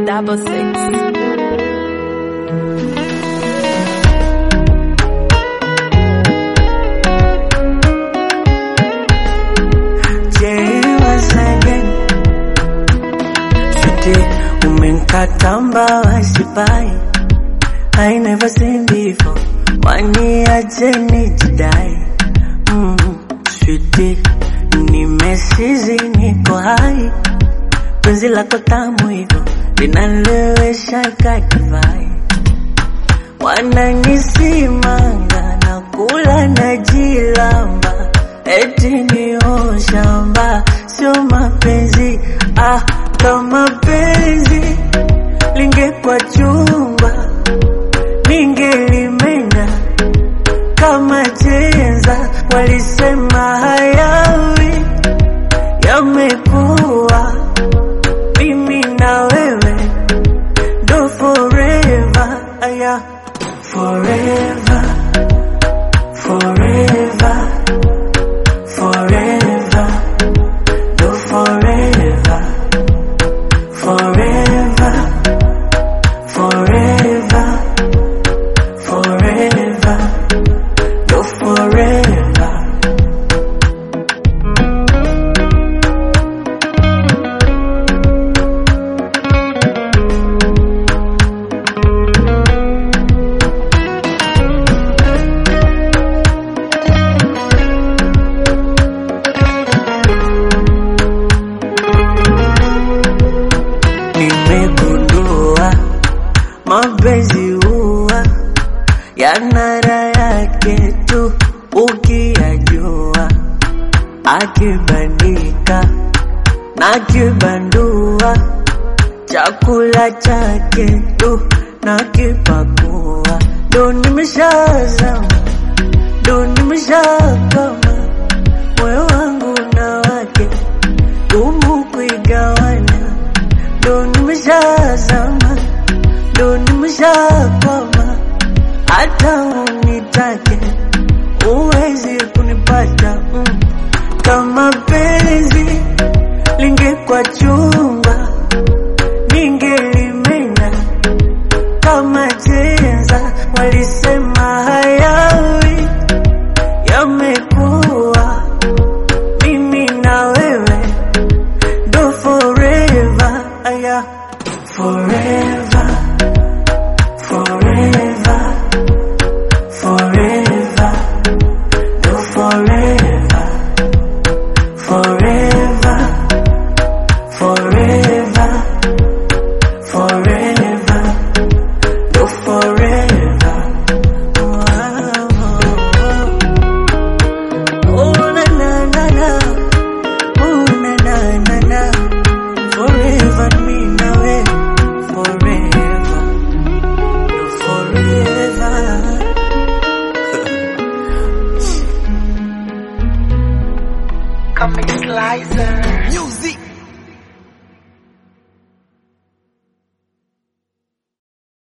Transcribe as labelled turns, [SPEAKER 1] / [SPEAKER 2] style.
[SPEAKER 1] double six.
[SPEAKER 2] Umenkatamba wasipai I never seen before Waniache nijidai mm, Sweetie Nimesizi niko hai Penzi lako tamu hivyo Linalewesha kakivai Wananisimanga na kula na jilamba Eti ni shamba Sio mapenzi Ah, kama penzi lingekuwa chumba ningelimenya kama chenza. Walisema hayawi yamekuwa, mimi na wewe ndo forever, aya forever, forever, forever, ndo forever, forever, forever, forever, ndo forever. Nimegundua mapenzi huwa yana raha yake tu ukiyajua, akibandika na kibandua, chakula chake tu na kipakua, ndo nimeshazama, ndo nimeshakama, moyo wangu na wake gumu kuigawanya ndo nimeshazama, ndo nimeshakwama, hata unitake uwezi kunipata mm. Kama penzi lingekuwa chumba, ningelimenya kama chenza. Walisema hayawi yamekuwa, mimi na wewe do forever, aya forever, forever, forever, do forever, forever, forever, forever, do forever. Wow. Oh na na na na. Oh, na, na, na, na. Forever me na we. Forever. You're forever.
[SPEAKER 3] Come Slicer.